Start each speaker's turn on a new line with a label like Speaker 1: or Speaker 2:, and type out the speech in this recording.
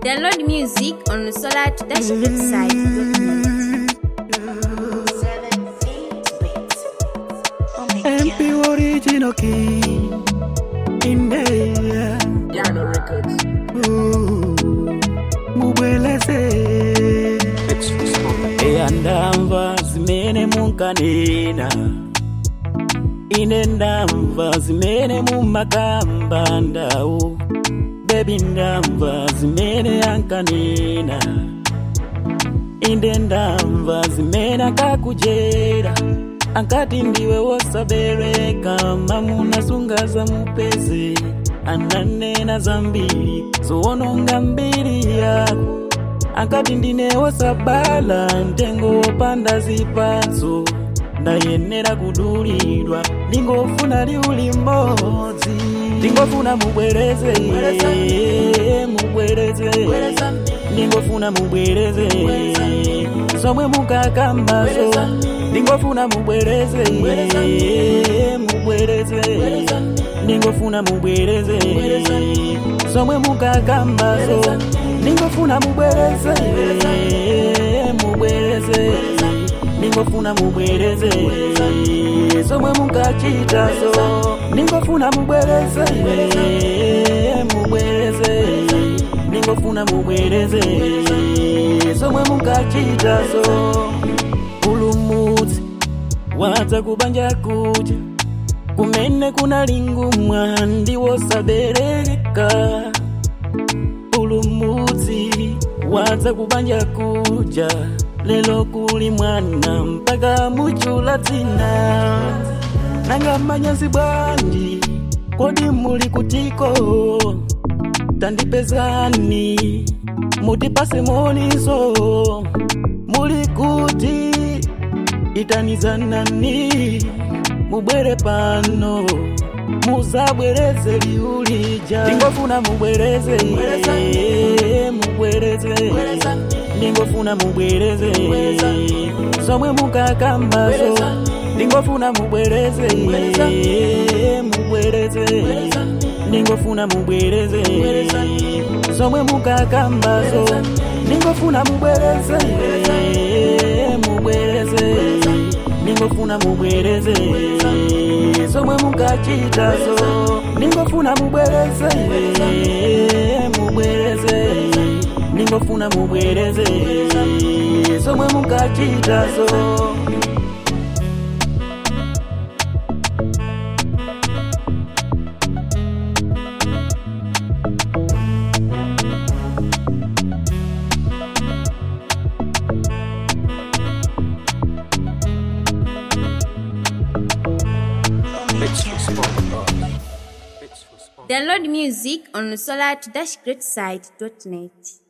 Speaker 1: Download music on the Solar to Dash website.
Speaker 2: MP original king in there.
Speaker 3: Piano Records.
Speaker 2: Ooh, mubweleze eyandamva zimene munkanena ine ndamva zimene mumakamba ndawo bebi ndamva zimene ankanena inde ndamva zimene akakujera ankati ndiwe wosabereka mamuna sungaza mupeze ananena zambiri zoononga mbiri yako ankati ndine wosabala mtengo wopanda zipatso ndayenera kudulidwa ndingofuna liuli mmodzi ndingofuna mubwereze mubwereze ndingofuna mubwereze zomwe mukakambazo ndingofuna mubwereze mubwereze ndingofuna mubwereze zomwe mukakambazo ndingofuna mubwereze mubwereze ndingofuna mubwereze zomwe mukachitazo ndingofuna mubwereze mubwereze ndingofuna mubwereze zomwe mukachitazo pulumutsi wadza kubanja kuja kumene kuna lingumwa ndiwosabereka pulumutsi wadza kubanja kuja lelo kuli mwana mpaka muchula dzina nanga manyazi bwanji kodi muli kutiko tandipezani mutipase moniso muli kuti itanizanani mubwere pano muzabwereze liulija ndingofuna mubwereze mubwereze ndingofuna mubwereze zomwe mukakambazo ndingofuna mubwereze mubwereze ndingofuna mubwereze zomwe mukakambazo ndingofuna mubwereze mubwereze ndingofuna mubwereze zomwe mukachitazo ndingofuna mubwereze mubwereze ndingofuna mubwereze zomwe mukachitazo
Speaker 1: Download music on the Solar to Dash Great site.net.